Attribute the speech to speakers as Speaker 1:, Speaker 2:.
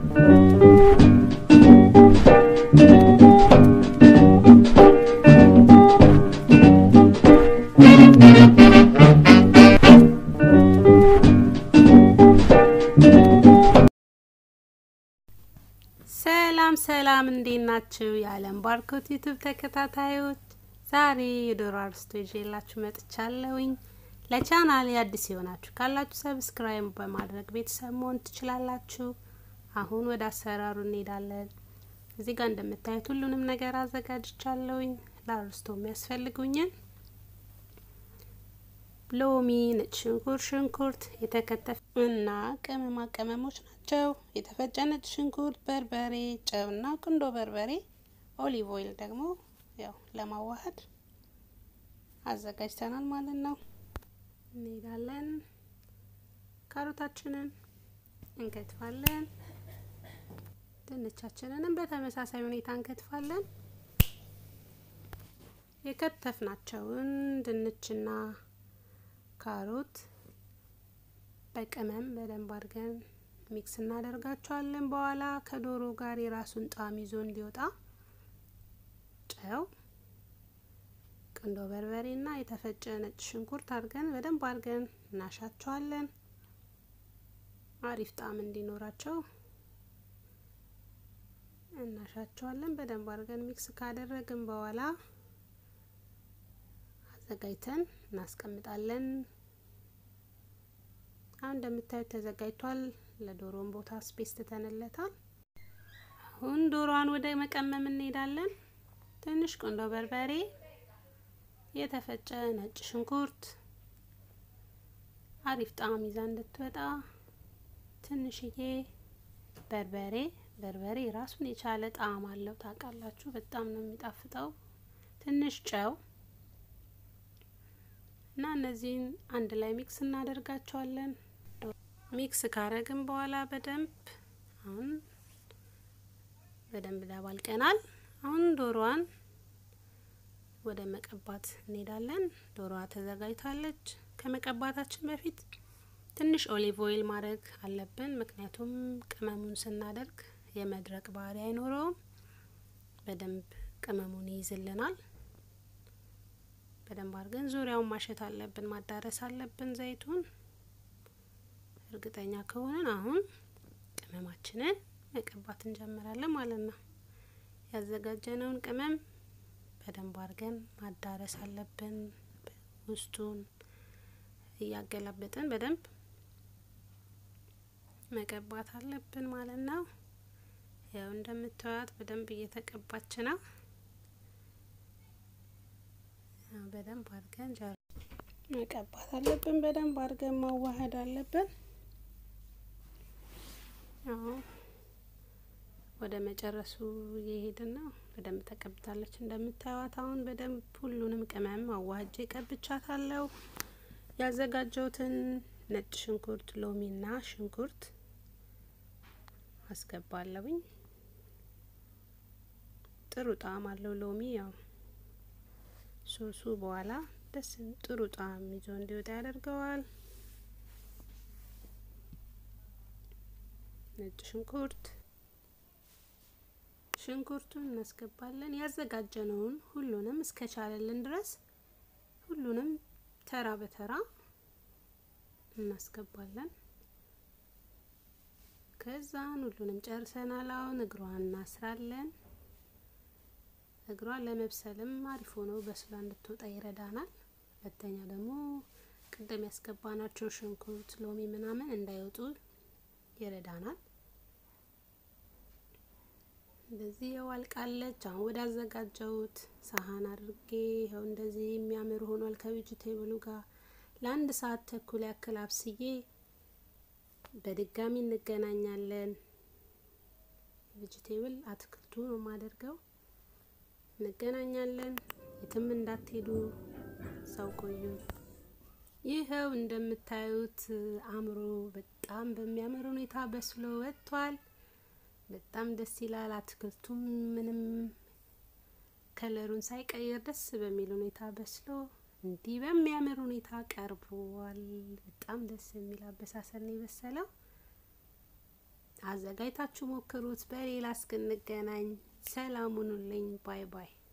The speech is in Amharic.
Speaker 1: ሰላም ሰላም፣ እንዴት ናችሁ? የዓለም ባርኮት ዩቱብ ተከታታዮች፣ ዛሬ የዶሮ አርስቶ ይዤላችሁ መጥቻለሁኝ። ለቻናል አዲስ የሆናችሁ ካላችሁ ሰብስክራይብ በማድረግ ቤተሰብ መሆን ትችላላችሁ። አሁን ወደ አሰራሩ እንሄዳለን። እዚህ ጋር እንደምታዩት ሁሉንም ነገር አዘጋጅቻለሁኝ። ለአርስቶ የሚያስፈልጉኝን ሎሚ፣ ነጭ ሽንኩርት፣ ሽንኩርት የተከተፈ እና ቅመማ ቅመሞች ናቸው። የተፈጨ ነጭ ሽንኩርት፣ በርበሬ፣ ጨውና ቁንዶ በርበሬ፣ ኦሊቭ ኦይል ደግሞ ያው ለማዋሃድ አዘጋጅተናል ማለት ነው። እንሄዳለን። ካሮታችንን እንከትፋለን። ድንቻችንንም በተመሳሳይ ሁኔታ እንከትፋለን። የከተፍናቸውን ድንችና ካሮት በቅመም በደንብ አድርገን ሚክስ እናደርጋቸዋለን። በኋላ ከዶሮ ጋር የራሱን ጣዕም ይዞ እንዲወጣ ጨው፣ ቁንዶ በርበሬና የተፈጨ ነጭ ሽንኩርት አድርገን በደንብ አድርገን እናሻቸዋለን። አሪፍ ጣዕም እንዲኖራቸው እናሻቸዋለን። በደንብ አድርገን ሚክስ ካደረግን በኋላ አዘጋጅተን እናስቀምጣለን። አሁን እንደምታዩት ተዘጋጅቷል። ለዶሮን ቦታ ስፔስ ትተንለታል። አሁን ዶሮዋን ወደ መቀመም እንሄዳለን። ትንሽ ቁንዶ በርበሬ፣ የተፈጨ ነጭ ሽንኩርት አሪፍ ጣዕም ይዛ እንድትወጣ ትንሽዬ በርበሬ በርበሬ ራሱን የቻለ ጣዕም አለው ታውቃላችሁ፣ በጣም ነው የሚጣፍጠው። ትንሽ ጨው እና እነዚህን አንድ ላይ ሚክስ እናደርጋቸዋለን። ሚክስ ካረግን በኋላ በደንብ አሁን በደንብ ደባልቀናል። አሁን ዶሮዋን ወደ መቀባት እንሄዳለን። ዶሮዋ ተዘጋጅታለች። ከመቀባታችን በፊት ትንሽ ኦሊቭ ኦይል ማድረግ አለብን፣ ምክንያቱም ቅመሙን ስናደርግ የመድረቅ ባህሪ አይኖረውም። በደንብ ቅመሙን ይይዝልናል። በደንብ አድርገን ዙሪያውን ማሸት አለብን፣ ማዳረስ አለብን ዘይቱን። እርግጠኛ ከሆነን አሁን ቅመማችንን መቀባት እንጀምራለን ማለት ነው። ያዘጋጀነውን ቅመም በደንብ አድርገን ማዳረስ አለብን። ውስጡን እያገላበጥን በደንብ መቀባት አለብን ማለት ነው። ያው እንደምታዩት በደንብ እየተቀባች ነው። በደንብ አድርገን መቀባት አለብን። በደንብ አድርገን ማዋሃድ አለብን። ወደ መጨረሱ እየሄድን ነው። በደንብ ተቀብታለች እንደምታዩት። አሁን በደንብ ሁሉንም ቅመም አዋህጄ ቀብቻታለሁ። ያዘጋጀሁትን ነጭ ሽንኩርት፣ ሎሚና ሽንኩርት አስገባለሁኝ። ጥሩ ጣዕም አለው ሎሚ ያው ሶሱ በኋላ ደስ ጥሩ ጣዕም ይዞ እንዲወጣ ያደርገዋል። ነጭ ሽንኩርት ሽንኩርቱን እናስገባለን። ያዘጋጀነውን ሁሉንም እስከቻለልን ድረስ ሁሉንም ተራ በተራ እናስገባለን። ከዛን ሁሉንም ጨርሰናል። አሁን እግሯን እናስራለን። እግሯ ለመብሰልም አሪፍ ሆኖ በስላ እንድትወጣ ይረዳናል። ሁለተኛ ደግሞ ቅድም ያስገባናቸው ሽንኩርት፣ ሎሚ ምናምን እንዳይወጡ ይረዳናል። እንደዚህ ያው አልቃለች። አሁን ወደ አዘጋጀሁት ሳህን አድርጌ ይኸው እንደዚህ የሚያምር ሆኗል። ከቬጅቴብሉ ጋር ለአንድ ሰዓት ተኩል ያክል አብስዬ በድጋሚ እንገናኛለን። ቬጅቴብል አትክልቱ ነው የማደርገው። እንገናኛለን። የትም እንዳትሄዱ፣ ሰው ቆዩ። ይኸው እንደምታዩት አምሮ በጣም በሚያምር ሁኔታ በስሎ ወጥቷል። በጣም ደስ ይላል። አትክልቱም ምንም ከለሩን ሳይቀይር ደስ በሚል ሁኔታ በስሎ እንዲህ በሚያምር ሁኔታ ቀርቧል። በጣም ደስ የሚል አበሳሰል ነው የበሰለው። አዘጋጅታችሁ ሞክሩት። በሌላ እስክንገናኝ ሰላም ሁኑልኝ። ባይ ባይ።